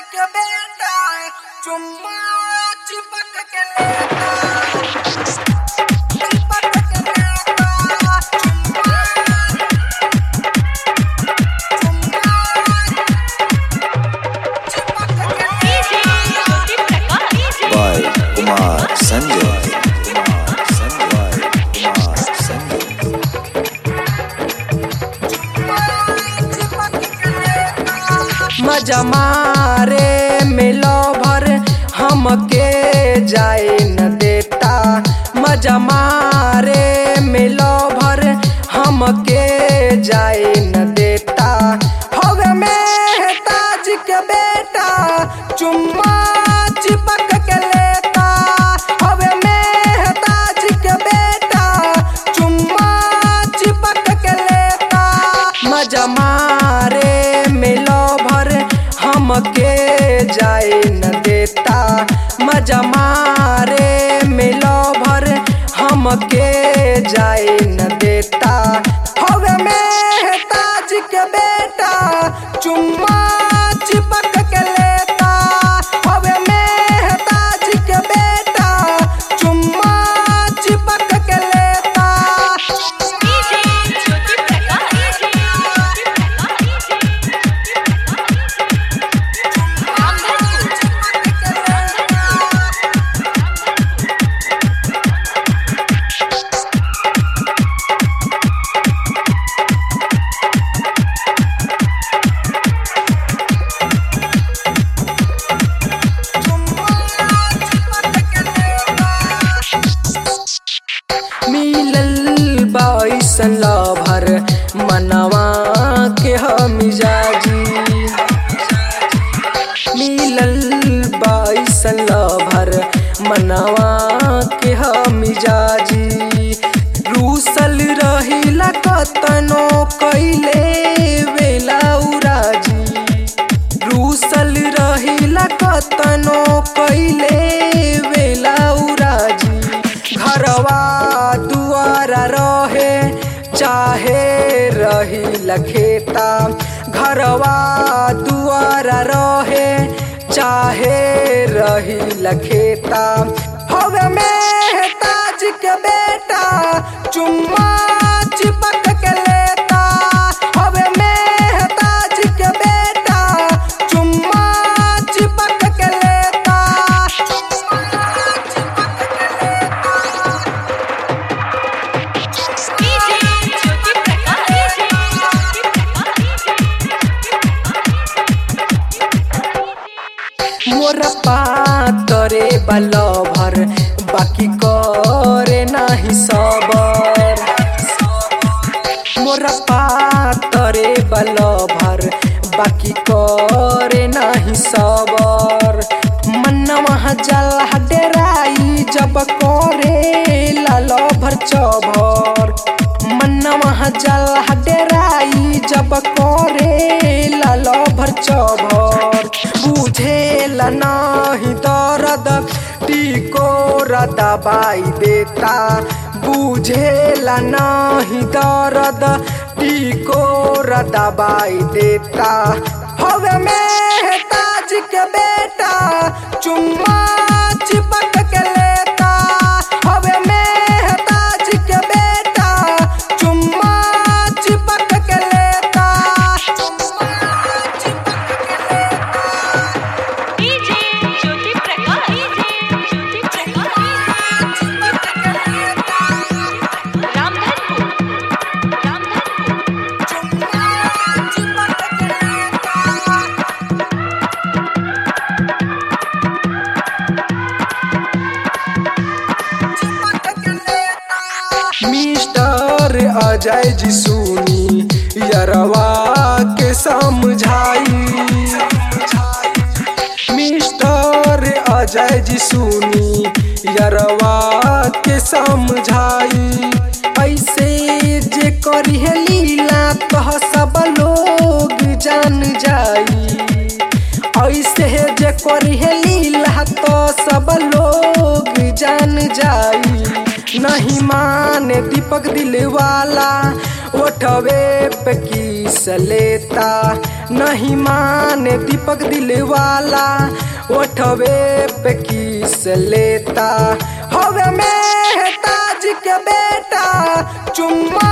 के बेटा चुम्मा चिपक के लेता चिपक के लेता चुम्मा चुम्मा चिपक के लेता by Kumar Sanjay. Kumar Sanjay. Kumar Sanjay. मजा मारे मिलो भर हमके जाए न देता मजा मारे मिलो भर हमके जाए न देता होवे में ताज के बेटा चुम्मा चिपक के लेता होवे में ताज के बेटा चुम्मा चिपक के लेता मजा मारे मिलो भर हमके जाए न देता मजा मारे मिलो भर हमके जाए न देता होवे में ताज के बेटा चुम्मा चिपक के लेता होवे में ताज के बेटा चुम्मा चिपक के लेता मिलल बाईसन लभर मनवा के हम मिजाजी मिलल बाईसन लभर मनवा के हम मिजाजी रूसल रहिला कतनो कैले वेला उराजी रूसल रहिला कतनो कैले वेला उराजी घरवा दुआरा रहे चाहे रही लखेता घरवा दुआरा रहे चाहे रही लखेता होवे में ताज के बेटा चुम्मा चिपक के लेता होवे में ताज के बेटा चुम्मा चिपक के लेता मोर पातरे बलभर बाकी करे नाही सबर मोर पातरे बलभर बाकी करे नाही सबर मनवा जल डेराई जब करे लाल भर चभर मनवा जल डेराई जब करे लाल भर चभर बुझेला नाही दर्द टिको र दबाई देता बुझेला नाही दर्द टिको र दबाई देता होवे में ताज के बेटा चुम्मा चिपक के लेता होवे में ताज के बेटा चुम्मा चिपक के लेता चुम्मा चिपक के लेता मिस्टर अजय जी सुनी यरवा के समझाई मिस्टर अजय जी सुनी यरवा के समझाई ऐसे जे करी है लीला कह सब लोग जान जाई ऐसे जे करी है लीला तो सब लोग जान जाई नहीं माने दीपक दिलवाला उठवे पे किस लेता नहीं माने दीपक दिलवाला उठवे पे किस लेता हवे में ताज के बेटा चुम्मा